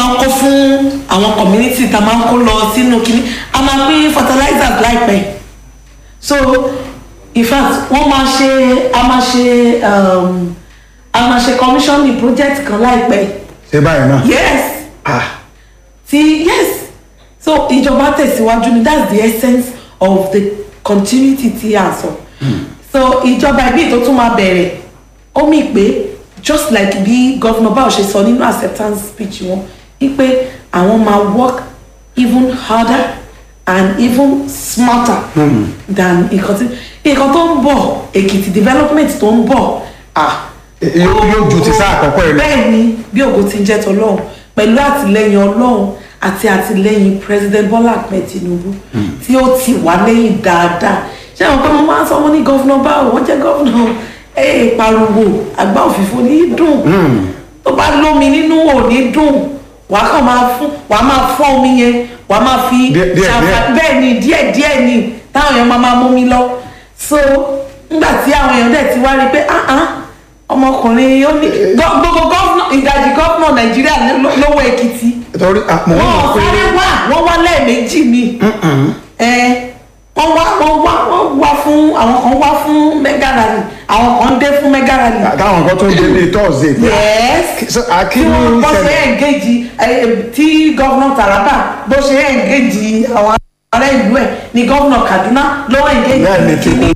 máa ń kó fún àwọn community tá a máa ń kó lọ sínú kínní a máa pín fertilizers láìpẹ́ so in fact wọ́n máa ṣe a máa ṣe um, a máa ṣe commissioning project kan láìpẹ́ ṣé báyìí náà. yes ah ti yes so ìjọba tẹ̀síwájú ni that's the essence of the continuity tí a sọ so ìjọba ibi tó tún máa bẹ̀rẹ̀ ó mì pé just like bí governor báwo ṣe sọ nínú acceptance speech wọn wípé àwọn máa work even harder and even smarter than nǹkan tí nǹkan tó ń bọ̀ èkìtì development tó ń bọ̀ ah yóò yóò ju ti sáà àkọ́kọ́ yìí lọ. bẹ́ẹ̀ ni bí ògo ti ń jẹ́ tọlọ́run pẹ̀lú àtìlẹ́yìn ọlọ́run àti àtìlẹ́yìn president bola ahmed tinubu tí ó ti wà lẹ́yìn dáadáa ṣé àwọn kan mo máa ń sọ wọn ní gọ́fúnà báwo wọ́n jẹ́ gọ́fúnà ẹ̀ pariwo àgbá òfìfo ní í dùn tó bá lómi nínú ò ní dùn wàá kàn máa fún wàá máa fọ́ omi yẹn wàá máa fi Díẹ̀- díẹ̀- ṣàǹfà- bẹ́ẹ̀ ni díẹ̀ díẹ̀ ni táwọn èèyàn máa máa mú mi lọ so nígbà tí àwọn èèyàn dẹ̀ ti wá rí i pé ah ah ọmọkùnrin ó ní gọ- gbogbo gọ́fúnà ìdajì gọ́fúnà nàìjíríà ló- lówó èkìtì torí ah, mò ń wọn mọ̀ ò pé sáré wá wọn wá lẹ́ẹ̀mejì ni ẹ wọ́n wá wọ́n wá wọ́n wá fún àwọn kan wá fún mega rally àwọn kan dé fún mega rally táwọn kan tó ń dé bíi tọ́sídẹ̀ẹ́. yes tí akíní wọ́n bọ́ ṣe ṣẹlẹ̀ ẹ̀ǹgẹ́jì tí gọ́vnà taraba bó ṣe ẹ̀ǹgẹ́jì àwọn ará ìlú ẹ̀ ní gọ́vnà kaduna ló ẹ̀ǹgẹ́jì bẹ́ẹ̀ ni ti kú.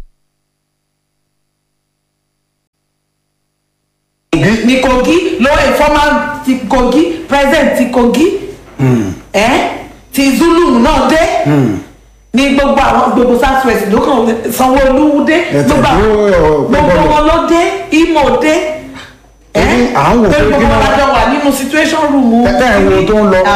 ní kogi ló ẹ̀ former ti kogi president ti kogi ẹ̀ ti zulu náà dé ní gbogbo àwọn gbogbo south west ló kàn sanwó-olú dé Ẹ gbogbo tẹ̀lé àwọn- ọ̀rọ̀ gbogbo pẹ́pẹ́lẹ̀. wọn ló dé imo dé Torí à ń wò pé gbogbo kí wọn náà- lájọ wà nínú situation room Tẹ́ ẹ̀ ń wo tó ń lọ.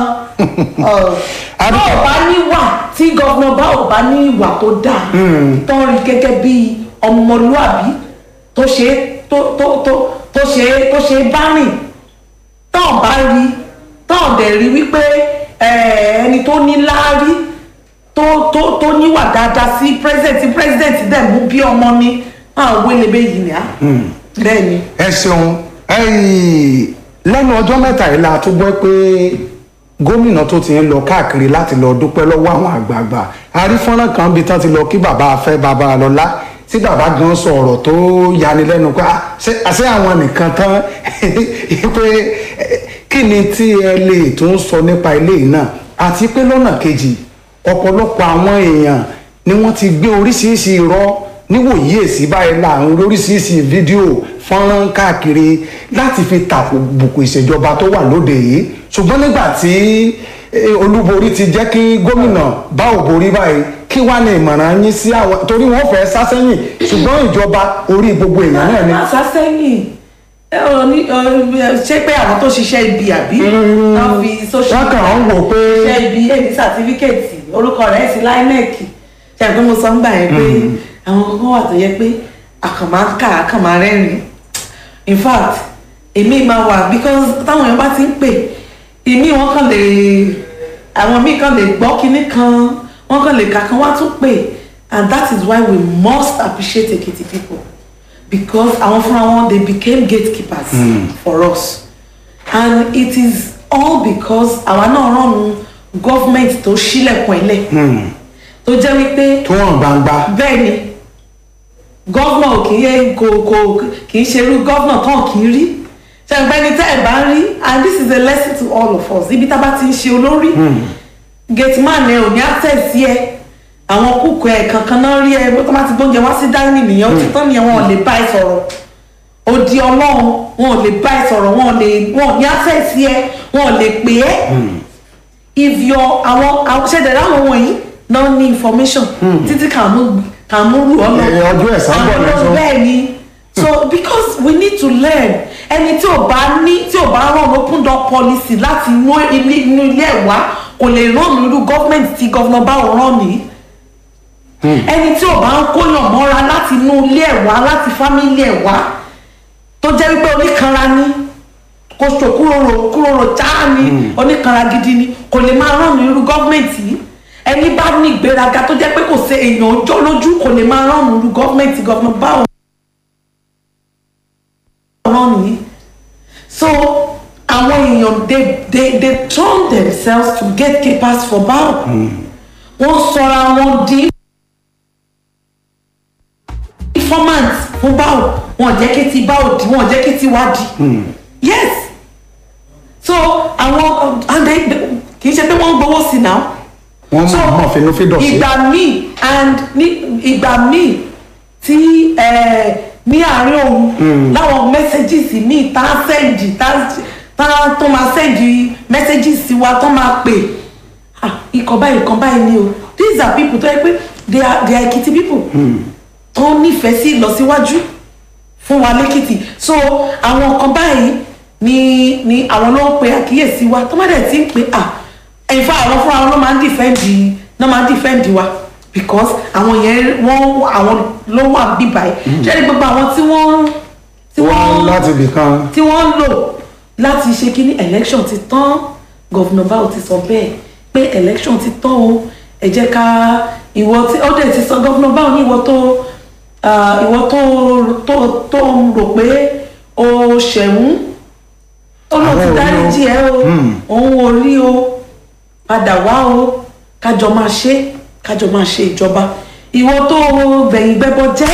bá ò bá níwà tí gọ́vnà bá ò bá ní ìwà tó dáa tó ń rí gẹ́gẹ́ bí ọmọlúàbí tó ṣe tó tó tó tó ṣe tó ṣe bá rìn tó ń bá rí tó ń dẹ̀ rí wípé eh, ẹni tó ní láárí tó tó tó níwà dáadáa sí president tí president dẹ̀ mú bí ọmọ ní àwọn wélébé yìí ni á bẹ́ẹ̀ ni. ẹ ṣeun ẹyìn lẹ́nu ọjọ́ mẹ́ta yìí la tún gbọ́ pé gómìnà tó ti ń lọ káàkiri láti lọ dúpẹ́ lọ́wọ́ àwọn àgbààgbà arífọ́nrán kan bíi tán ti lọ kí bàbá afẹ́ bàbá lọ́lá tí bàbá gan sọ ọ̀rọ̀ tó yani lẹ́nu pé "Ah, ṣé àṣé àwọn nìkan tán pé eh, kí ni tí ẹ lè tún sọ nípa ilé yìí náà àti pé lọ́nà kejì ọ̀pọ̀lọpọ̀ àwọn èèyàn ni wọ́n ti gbé oríṣiríṣi irọ́ níwòyí èsì báyìí láàrin oríṣiríṣi fídíò fọ́nrán káàkiri láti fi tàbùkù ìṣèjọba tó wà lóde yìí ṣùgbọ́n nígbà tí eh, olúborí ti jẹ́ kí gómìnà bá òborí báyìí kí wá ní ìmọ̀ràn yín sí àwọn torí wọ́n fẹ́ sá sẹ́yìn ṣùgbọ́n ìjọba orí gbogbo èèyàn náà ni. má sá sẹ́yìn ẹ ò ní ẹ, ṣé pé àwọn tó ṣiṣẹ́ ibi àbí wọ́n fi social wọ́n kàn ń wò pé ṣiṣẹ́ ibi èmi sàtífíkẹ̀tì orúkọ rẹ̀ sí láínẹ́ẹ̀kì ṣe àgbẹ̀ mo sọ ń gbà yẹn pé àwọn kankan wà tó yẹ pé àkànmá ń kà àkànmá rẹ́rìn in fact èmi máa wà because táwọn èèyàn bá ti ń pè èmi wọn kàn lè àwọn míì kàn lè gbọ́ kinní kan wọ́n kàn lè kà kan wá tún pè and that is why we must appreciate Ekiti people because àwọn fúnra wọn they became gatekeepers for us and it is all because àwa náà rànú government tó ṣílẹ̀kùn ẹ̀lẹ̀ tó jẹ́ wípé tó hàn gbangba bẹ́ẹ̀ ni gọ́vnà kì í kò kò kì í ṣerú gọ́vnà tán kì í rí ṣàgbẹ́ni tẹ́ ẹ̀ bá rí and this is a lesson to all of us ibi tá a bá ti ń ṣe olórí gateman ẹ ò ní access ẹ àwọn kúkú ẹ kankan náà rí ẹ bó tó bá ti gbóúnjẹ wá sí dining nìyẹn ó ti tán nìyẹn wọn ò lè bá ẹ sọ̀rọ̀ odi ọlọ́run wọn ò lè bá ẹ sọ̀rọ̀ wọn ò lè wọn ò ní access ẹ wọn ò lè pè é if your àwọn àwọn ṣẹ̀dẹ̀ láwọn wọ̀nyí náà ní information títí kàmú kàmú rù ọ́ lọ. Ẹ, ọjọ́ ẹ̀san bọ̀ Àwọn lẹ́sọ. bẹ́ẹ̀ ni so because we need to learn ẹni tí ò bá ní tí ò bá rán open door policy láti inú ilé inú ilé ẹ̀ wá kò lè rán irú government tí governor báwo rán mi ẹni tí ò bá ń kóyàn mọ́ra láti inú ilé ẹ̀ wá láti family ẹ̀ wá tó jẹ́ wípé oníkanra ní kò sọ kúròrò kúròrò cháá ni oníkanra gidi ni kò lè máa rán ní irú gọ́ọ̀mẹ̀ntì yìí ẹni bá ní ìgbéraga tó jẹ́ pé kò sí èèyàn ọjọ́ lójú kò lè máa rán ní irú gọ́ọ̀mẹ̀ntì gọ́ọ̀mẹ̀ báwo rán nìyí so àwọn èèyàn they they they turn themselves to gatekeepers for bao wọ́n sọra wọn di informant fún bao wọn jẹ́ kí ti bao di wọn jẹ́ kí ti wá di yes so àwọn and they kì í ṣe pé wọ́n ń gbowó sí náà wọ́n so mọ̀ mọ̀ finúfíndọ̀ sí ìgbà míì and ní ìgbà míì tí eh, ní àárín òun láwọn messages míì tá a sẹ́ndì tá tá tó máa sẹ́ndì messages sí wa tó máa pè ah ikọ̀ báyìí ikọ̀ báyìí ni o these are people tó yẹ pé they are they are Ekiti people tó nífẹ̀ẹ́ sí ìlọsíwájú fún wa lẹ́kìtì so àwọn kan báyìí ni ni àwọn ló ń pe àkíyèsí wa tó má dẹ̀ ti ń pe à ẹ̀fọ́ àwọn fúnra wọn ló máa ń dìfẹ́ǹdì ló máa ń dìfẹ́ǹdì wa because àwọn yẹn wọ́n àwọn ló wà bíbá yìí ṣé ní gbogbo àwọn tí wọ́n tí wọ́n wọ́n láti ibì kan tí wọ́n ń lò láti ṣe kíní election ti tán gọ́vùnà báwo ti sọ bẹ́ẹ̀ pé election ti tán o ẹ jẹ́ ká ìwọ tí ó dẹ̀ ti sọ gọ́vùnà báwo ní ìwọ tó ah, ìwọ tó tó tó ń rò pé o ṣẹ̀wọ̀n ó lọ ti Àwọn ò rí o. dáríjì ẹ o òun ò rí o padà wá o kájọ máa ṣe kájọ máa ṣe ìjọba ìwọ tó gbẹ̀yìn gbẹ́bọ jẹ́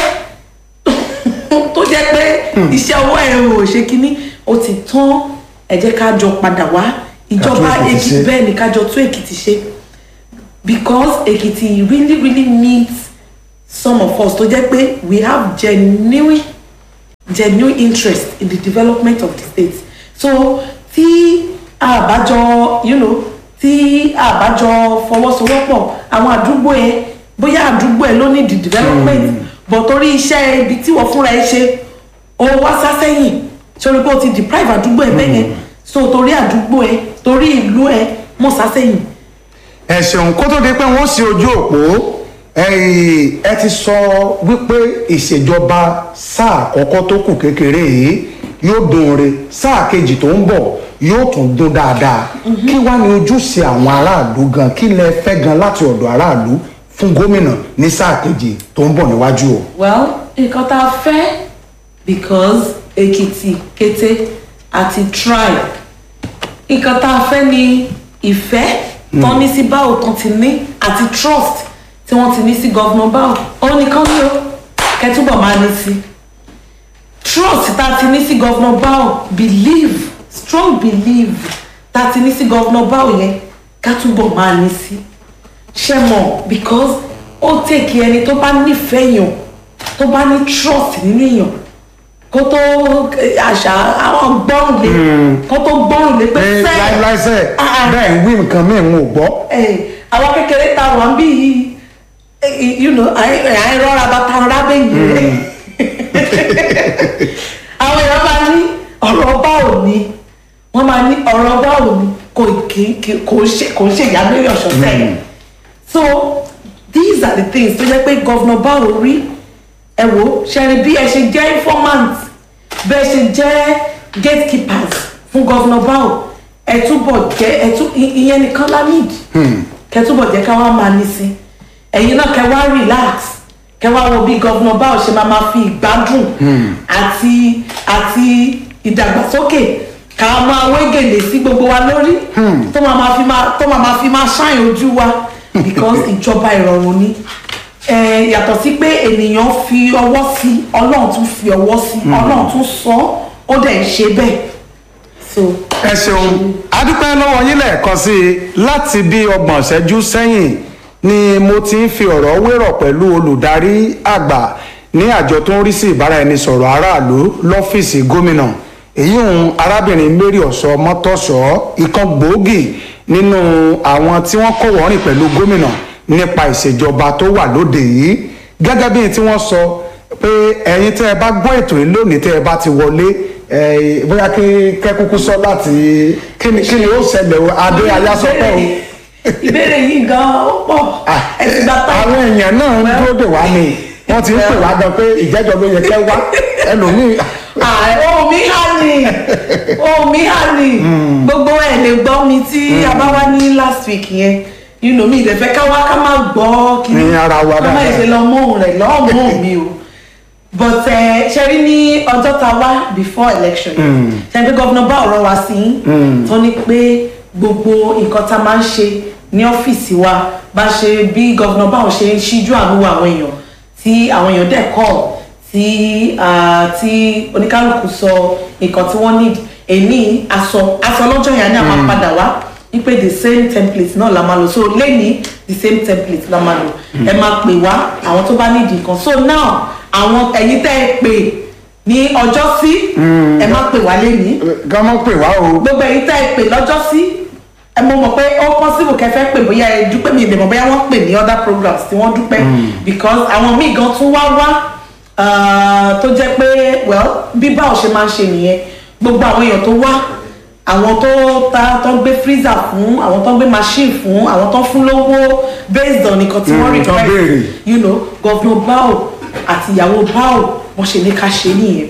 tó jẹ́ pé iṣẹ́ ọwọ́ ẹ̀ ò ṣe kínní ó ti tán ẹ jẹ́ ká jọ padà wá ìjọba Ká tún Èkìtì Èkìtì ṣe. bẹ́ẹ̀ ni ká jọ tún Èkìtì ṣe because Èkìtì really really needs some of us tó jẹ́ pé we have genuine genuine interest in the development of the state so tí àbájọ you know tí àbájọ fọwọ́sowọ́pọ̀ àwọn àdúgbò ẹ bóyá àdúgbò ẹ ló ní the development but torí iṣẹ́ ibi tí wọ́n fúnra ẹ ṣe ó wá sásẹ́yìn sórí pé o ti deprive àdúgbò ẹ bẹ́yẹn so torí àdúgbò ẹ torí ìlú ẹ mọ̀ sásẹ́yìn ẹ ṣeun kó tó di pé wọ́n sí ojú òpó ẹ̀yìn, ẹ ti sọ wípé ìṣèjọba sáà àkọ́kọ́ tó kù kékeré yìí yóò dùn re sáà kejì tó ń bọ̀ yóò tún dùn dáadáa kí wá ní ojúṣe àwọn aráàlú gan kí lẹ fẹ́ gan láti ọ̀dọ̀ aráàlú fún gómìnà ní sáà kejì tó ń bọ̀ níwájú o. well nǹkan tá a fẹ́ because Èkìtì kété àti tribe nǹkan tá a fẹ́ ni ìfẹ́ tán ní sí báwo tán ti ní àti trust tí wọ́n ti ní sí gọ́vnà báwo ó nìkan ní o kẹtúbọ̀ máa ní sí trust tá a ti ní sí gọ́vnà báwo believe strong believe tá a ti ní sí gọ́vnà báwo yẹn ká túbọ̀ máa ní sí ṣe mọ̀ because ó tèkì ẹni tó bá nífẹ̀ẹ́ yàn tó bá ní trust nínú èèyàn kó tó àṣà àwọn gbọ́rùn lé kó tó gbọ́rùn lé pé ẹ sẹ́ẹ̀ láìláìsẹ̀ Ah, ah. bẹ́ẹ̀ ń wí nǹkan míì ń ò gbọ́. ẹ àwọn kékeré ta wà ń bí yìí eh, you know à ń rọra bàtà rábẹ́yìn rẹ̀ àwọn èèyàn máa ní ọ̀rọ̀ báwo ni wọ́n máa ní ọ̀rọ̀ báwo ni kò kì í kì- kò ṣe kò ṣe ìyá lórí ọ̀ṣọ́ sẹ́yìn so these are the things tó jẹ́ pé gọ́vnà báwo rí ẹ wò ṣẹ́ni bí ẹ ṣe jẹ́ informant bẹ́ẹ̀ ṣe jẹ́ gatekeepers fún gọ́vnà báwo ẹ túbọ̀ jẹ́ ẹ tún i- ìyẹn nìkan la need kẹ túbọ̀ jẹ́ ká wá máa ní sí ẹ̀yin náà kẹ wá relax kẹ wá wo bí gọ́vnà báwo ṣe máa máa fi ìgbádùn àti àti ìdàgbàsókè ká máa wégèlè sí gbogbo wa lórí tó máa máa fi máa tó máa máa fi máa ṣàyàn ojú wa because ìjọba ìrọ̀rùn ni Eh, yàtọ̀ sí pé ènìyàn fi ọwọ́ sí ọlọ́run tún fi ọwọ́ sí ọlọ́run tún sọ ọ́, ó dẹ̀ ń ṣe bẹ́ẹ̀ so ẹ ṣeun adúpẹ́ lọ́wọ́ yín lẹ́ẹ̀kan sí i láti bí ọgbọ̀n ṣẹ́jú sẹ́yìn ni mo ti ń fi ọ̀rọ̀ wérọ̀ pẹ̀lú olùdarí àgbà ní àjọ tó ń rí sí ìbáraẹnisọ̀rọ̀ aráàlú lọ́fíìsì gómìnà èyí òun arábìnrin mary ọ̀sọ́ mọ́tọ́sọ́ ìkan gbòógì nínú àwọn tí wọ́n kọ́ wọ́rìn pẹ̀lú gómìnà nípa ìṣèjọba tó wà lóde yìí gẹ́gẹ́ bí tí wọ́n sọ pé ẹ̀yin tẹ́ ẹ bá gbọ́ ètò yìí lónìí tẹ́ ẹ bá ti wọlé ẹ, bóyá kí kẹ́kúkú sọ láti kí ni kí ni ó ṣẹlẹ̀ o adé ayásọpẹ́ o. ìbéèrè yìí gan ó pọ̀ ẹ ti gba táyà àwọn èèyàn náà ń dúró dè wá ni wọ́n ti ń pè wá gan pé ìjẹ́jọ́ ló yẹ kẹ́ wá ẹlòmíì ohun mi hà ní ohun mi hà ní gbogbo ẹ̀ lè gbọ́ mi tí a bá wá ní last week yẹn you know mi ìdẹ̀fẹ́ ká wá ká má gbọ́ kí Ní ara wa ká má dáadáa. ṣe lọ mọ́ òun rẹ̀ lọ́ọ́ mọ́ mi o but ẹ ṣe rí ní ọjọ́ ta wá before election yìí ṣe pé gọ́vnà bá ọ̀rọ̀ wa sí tó ní pé gbogbo nǹkan tá a máa ń ṣe ní ọ́fíìsì wa bá ṣe bí gọ́vnà báwọn ṣe ń ṣíjú àánú wo àwọn èèyàn tí àwọn èèyàn dẹ̀ kọ́ tí ah, tí oníkálukú sọ nǹkan tí wọ́n need èní aṣọ aṣọ lọ́jọ́ yẹn ní àwọn padà wá wípé the same template náà la máa lò so lẹ́ni the same template la máa lò ẹ máa pè wá àwọn tó bá need nǹkan so now àwọn ẹ̀yin tẹ́ ẹ pè ní ọjọ́ sí ẹ má pè wá lẹ́ni ká mọ́ pè wá o gbogbo ẹ̀yin tẹ́ ẹ pè lọ́jọ́ sí ẹ mọ̀ mọ̀ pé ó possible kẹfẹ́ pè bóyá ẹ dúpẹ́ mi ìdèmọ̀ bóyá wọ́n pè ní other programs tí wọ́n dúpẹ́ because àwọn míì gan tún wá wá ah, tó jẹ́ pé well bí báwo ṣe máa ń ṣe nìyẹn gbogbo àwọn èèyàn tó wá àwọn tó ta tó gbé freezer fún àwọn tó gbé machine fún àwọn tó fún lówó based on nǹkan tí wọ́n Mm, tó request béèrè. you know governor bao àti ìyàwó bao wọ́n ṣe ní ká ṣe nìyẹn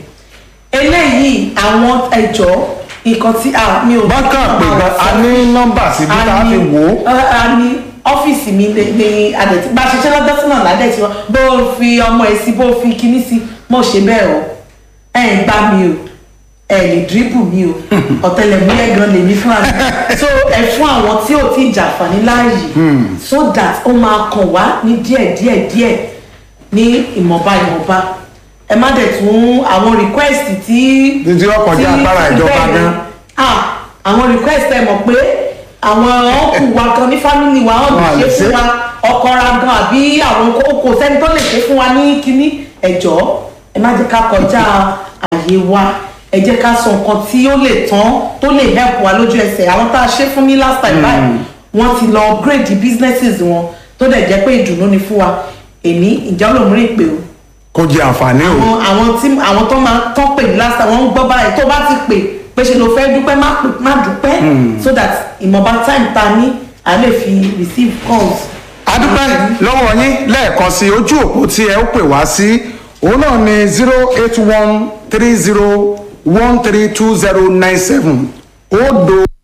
eléyìí àwọn ẹjọ́ nǹkan tí a mi ò bákan pé gan a ní nọ́mbà síbi tá a fi wò ó a a ní ọ́fíìsì mi ní ní adẹ̀tí bá a ṣiṣẹ́ lọ́dọ́ sínú ọ̀nà adẹ̀tí wọn bó o fi ọmọ ẹ̀ sí bó o fi kinní sí mo ṣe bẹ́ẹ̀ o ẹ̀ ń gbá mi o ẹ̀ lè díríbù mi o ọ̀tẹlẹ̀múyẹ́ gan lèmi fúnra mi so ẹ̀ fún àwọn tí ò tí ì jàǹfààní láàyè so that ó máa kàn wá ní díẹ̀ díẹ̀ díẹ̀ ní ìmọ̀ba ìmọ̀ba ẹ má dẹ̀ tún àwọn request tí Títí ó kọjá tí- agbára tí ìjọba bẹ́ẹ̀ ni. gan. Ah, àwọn request ẹ mọ̀ pé àwọn ọkù wa kan ní family wa Wọn à ọ̀n lè lè ṣe ṣe. fún wa ọkọ ra gan àbí àwọn kò kò sẹ́ni tó lè ṣe fún wa ní kínní ẹ̀jọ́ ẹ má jẹ́ ká kọjá àyè wa ẹ jẹ́ ká sọ nǹkan tí ó lè tán tó lè help wa lójú ẹsẹ̀ àwọn tá a ṣe fún ní last time báyìí wọ́n ti lọ upgrade the businesses wọn tó dẹ̀ jẹ́ pé ìdùnnú ni fún wa èmi ìjà olómìnirí ìpè o kó jẹ àǹfààní o àwọn àwọn tí àwọn tó máa tán pè ní last time wọ́n ń gbọ́ báyìí tó bá ti pè pé ṣe ló fẹ́ dúpẹ́ má pè má dúpẹ́ so that ìmọ̀ba time ta ní a lè fi receive calls. adúpẹ́ lọ́wọ́ yín lẹ́ẹ̀kan sí ojú òpó tí ẹ ó pè wá sí òun náà ni zero eight one three zero one three two zero nine seven òdo